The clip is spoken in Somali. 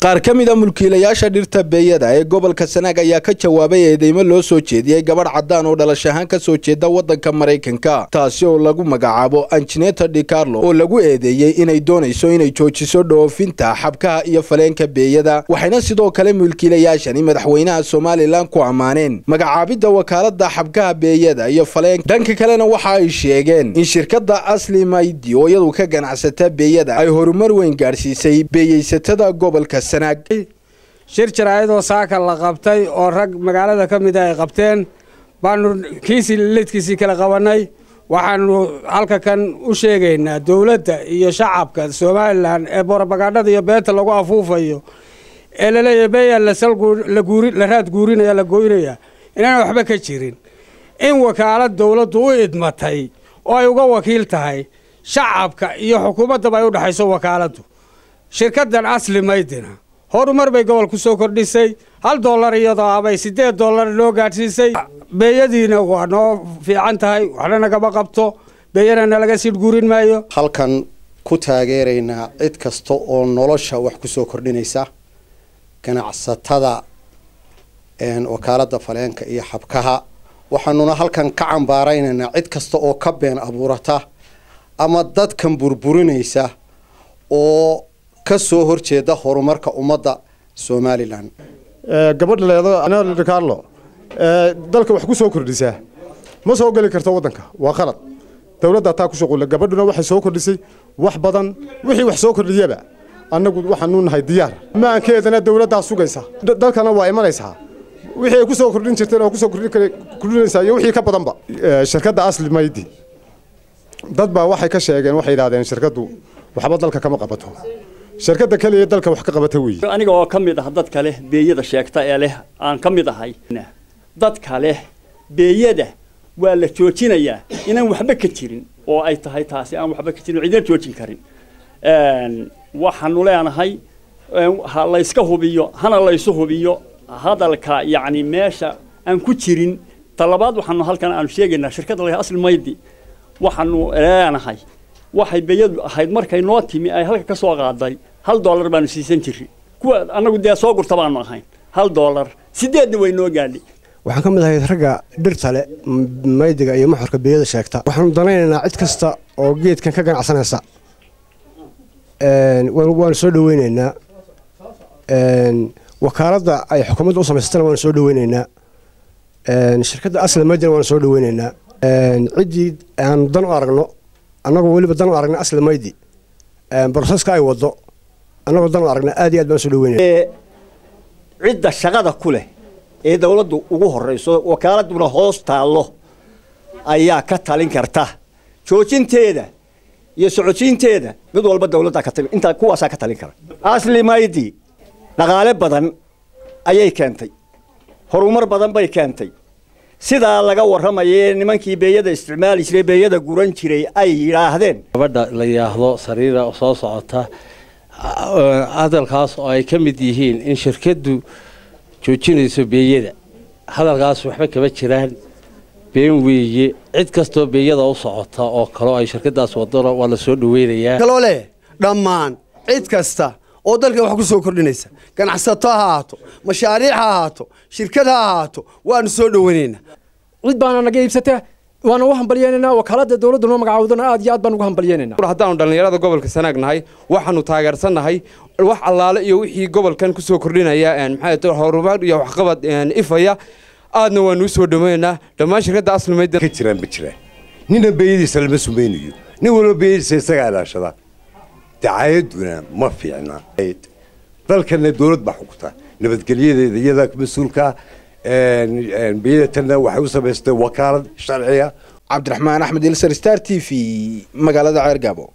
qaar ka mid a mulkiilayaasha dhirta beeyada ee gobolka sanaag ayaa ka jawaabay eedeymo loo soo jeediyey gabadh caddaan oo dhalash ahaan ka soo jeeda waddanka maraykanka taasi oo lagu magacaabo angineta dicarlo oo lagu eedeeyey inay doonayso inay joojiso dhoofinta xabkaha iyo faleenka beeyada waxayna sidoo kale mulkiilayaashani madaxweynaha somalilan ku ammaaneen magacaabidda wakaalada xabkaha beeyada iyo faleenka dhanka kalena waxa ay sheegeen in shirkadda asli maydi oo iyadu ka ganacsata beeyada ay horumar weyn gaadhsiisay beeyeysatada gobolka shir jaraa'idoo saaka la qabtay oo rag magaalada ka mida ay qabteen baanu kiisii lidkiisii kala qabannay waxaanu halka kan u sheegaynaa dowladda iyo shacabka somalilan ee borobagandhada iyo beenta lagu afuufayo ee laleeyahy beeyaa la raad guurinaya la gooynaya inaana waxba ka jirin in wakaalad dowladdu u idmatay oo ay uga wakiil tahay shacabka iyo xukuumaddaba ay u dhexayso wakaaladdu shirkaddan asli maydina horumar bay gobol ku soo kordhisay hal dollar iyadoo abay siddeed dollar noo gaadhsiisay beeyadiina waa noo fiican tahay waxna nagama qabto beeyana nalaga siidh guurin maayo halkan ku taageeraynaa cid kasta oo nolosha wax ku soo kordhinaysa ganacsatada wakaaladda faleenka iyo xabkaha waxaanuna halkan ka cambaaraynaynaa cid kasta oo ka been abuurata ama dadkan burburinaysa oo ka soo horjeeda horumarka ummadda somalilan gabadha leedo dicarlo dalka wax ku soo kordhisaa ma soo geli karto waddanka waa qalad dowladda taa ku shuqula gabadhuna waxay soo kordhisay wax badan wixii wax soo kordhiyaba annagu waxaanu nahay diyaar maankeedana dowladdaa sugaysa dalkana waa imanaysaa wixii ay ku soo kordhin jirteen oo kusoo kordhinaysaa iyo wixii ka badanba shirkadda asli maydi dad baa waxay ka sheegeen waxay yidhahdeen shirkaddu waxba dalka kama qabato shirkadda keliya dalka wax ka qabata weeye aniga oo ka mid ah dadka leh beeyada sheegta ee leh aan ka mid ahay dadka leh beeyada waa la joojinayaa inaan waxba ka jirin oo ay tahay taasi aan waxba ka jirin cidina joojin karin waxaanu leenahay ha layska hubiyo hana laysu hubiyo hadalka yacni meesha aan ku jirin talabaad waxaanu halkan aanu sheegaynaa shirkadda leh asli maydi waxaanu leenahay waxay beeyadu ahayd markay noo timi ay halka ka soo qaaday hal dollar baanu siisan jirri kuwa annagu dee soo gurta baanu ahayn hal dollar sideedna way noo gaadhay waxaan ka mid ahay ragga dhirta le maydiga iyo maxorka beeyada sheegta waxaanu danaynaynaa cid kasta oo geedkan ka ganacsanaysa waanu soo dhaweynaynaa wakaaladda ay xukuumadda u samaysatana waanu soo dhaweynaynaa shirkadda asla maydina waanu soo dhaweynaynaa ciddii aanu dan u aragno annagoo weliba dan u aragna asli maydi broseska ay waddo annagoo dan u aragna aad iyo aad baan soo dhaweynaya cidda shaqada ku leh ee dawladdu ugu horrayso wakaaladuna hoos taallo ayaa ka talin karta joojinteeda iyo socodsiinteeda mid walba dawladdaa ka talin intaa kuwaasaa ka talin kara asli maydi dhaqaale badan ayay keentay horumar badan bay keentay sidaa laga warramayee nimankii beeyada isticmaali jiray beeyada guran jiray ay yidhaahdeen gabadha la yidhaahdo sariira soo socota hadalkaas oo ay ka mid yihiin in shirkaddu joojinayso beeyada hadalkaas waxba kama jiraan been weeye cid kastoo beeyada u socota oo kaleo ay shirkadaas wadona waa la soo dhaweynayaa kaloo leh dhammaan cid kasta oo dalka wax ku soo kordhinaysa ganacsato ha ahaato mashaariic ha ahaato shirkad ha ahaato waanu soo dhoweynaynaa cid baana naga iibsata waana u hambalyeynanaa wakaalada dowladda noo magacaawdana aad iyo aad baan ugu hambalyeynayna haddaanu dhallinyarada gobolka sanaag nahay waxaanu taageersannahay wax allaale iyo wixii gobolkan ku soo kordhinaya maxaa horumar iyo waxqabad ifaya aadna waanu u soo dhaweynaynaa dhammaan shirkadda aslimayda ka jiraan ma jiraan nina beeyadiisa lama sumaynayo nin walba beeyadiisa isagaa ilaashada dacaayaduna ma fiicna dalkana dowlad baa xukunta nabadgelyadeeda iyadaa mas-uulka beeyatanna waxay u samaystay wakaalad sharciga cabdiraxmaan axmed ilsar star t v magaalada ceergaabo